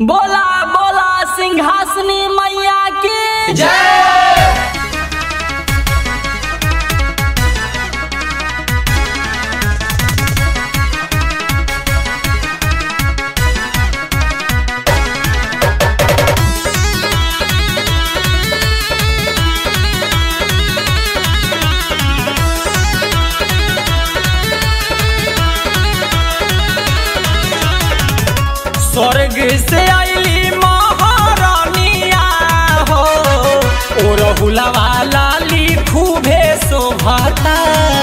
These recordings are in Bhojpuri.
बोला बोला सिंहासनी मैया की स्वर्ग से आईली महारानिया हो ओ रहुलवा लाली खूबे शोभता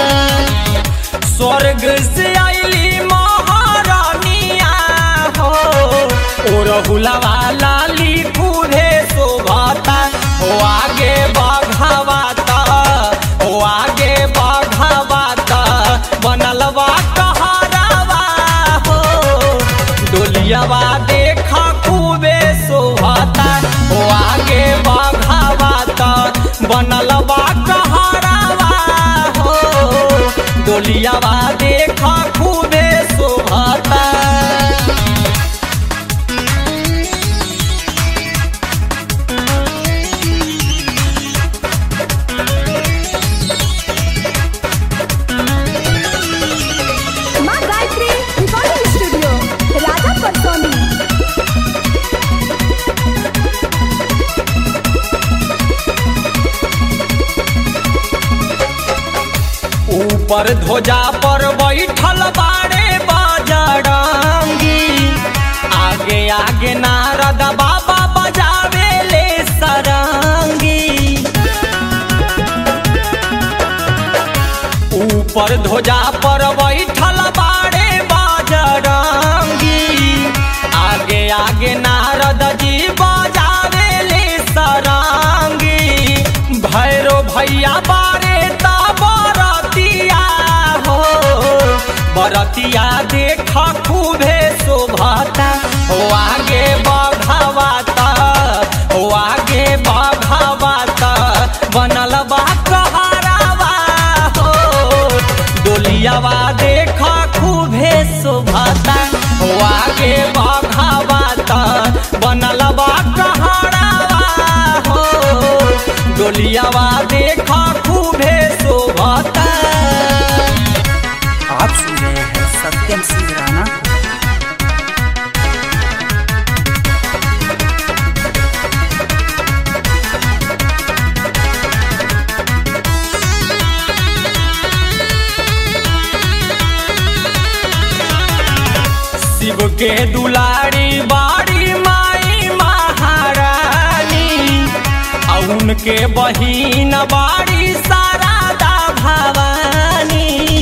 स्वर्ग से आईली महारानिया हो ओ रहुलवा लाली खूबे शोभता ओ आगे बढ़ावाता ओ आगे बढ़ावाता बनलवा कहारावा हो डोलियावा देखा खूबे शोभता ओ आगे बढ़ावाता बनलवा कहारावा हो डोलियावा देखा खूबे शोभता माँ गायत्री रिकॉर्डिंग स्टूडियो राजा परसोनी ऊपर ध्वजा पर बैठल बाड़े बजरंगी आगे आगे नारद बाबा बजावे ले सरंगी ऊपर ध्वजा पर बैठल बाड़े बजरंगी आगे आगे नारद जी बजावे ले सरंगी भैरो भैया बारे ता बरतिया हो बरतिया देख खूबे शोभता हो आगे बढ़ावाता हो आगे बढ़ावाता बनल बा कहरावा हो डोलियावा देख खूबे शोभता हो आगे बढ़ावाता बनल बा कहरावा हो डोलियावा देख खूबे शोभता आप सुन रहे हैं सत्यम सिंह राणा को। शिव के दुलारी बाड़ी माई महारानी आ उनके बहिन बाड़ी शारदा भवानी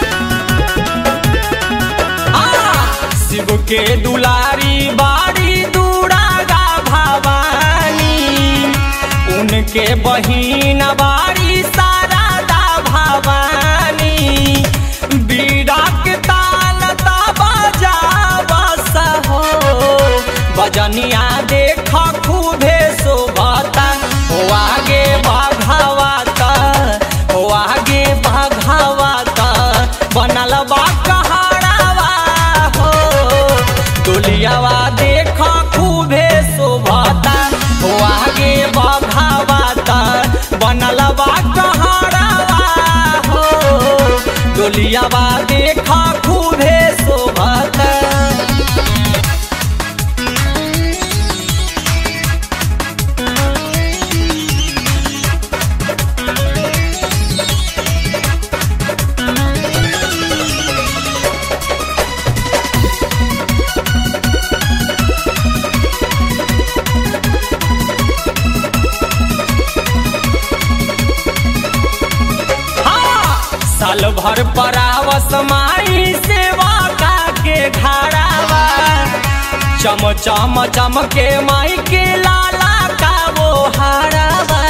आ, शिव के दुलारी बाड़ी दुरागा भवानी उनके बहिन बाड़ी शारदा भवानी बीड़ा के ताल ता बजा बस हो बजनिया देख खूबे शोभता हो आगे बढ़ावाता हो आगे बढ़ावाता बनल बा कहरावा हो डोलियावा देख खूबे शोभता हो आगे बढ़ावाता बनल बा कहरावा हो डोलियावा देख खूबे शोभता हाँ, साल भर परावस माई सेवा का के घरावा चम चम चम के माई के लाला का वो हारावा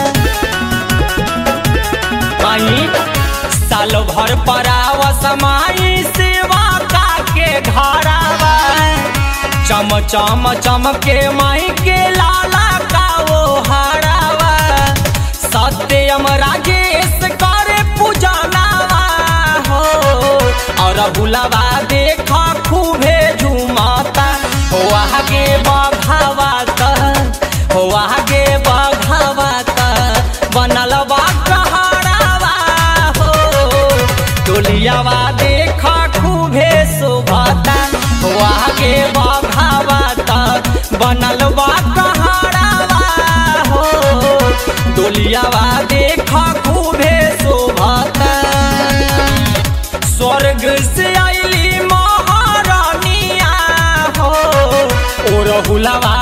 माई साल भर परावस माई सेवा का के घरावा चम चम चम के माई के लाला का वो हारावा सत्यम राजेश करे पूजनावा हो और बुलावा देख खूबे झुमाता हो आगे बढ़ ओढ़ौलवा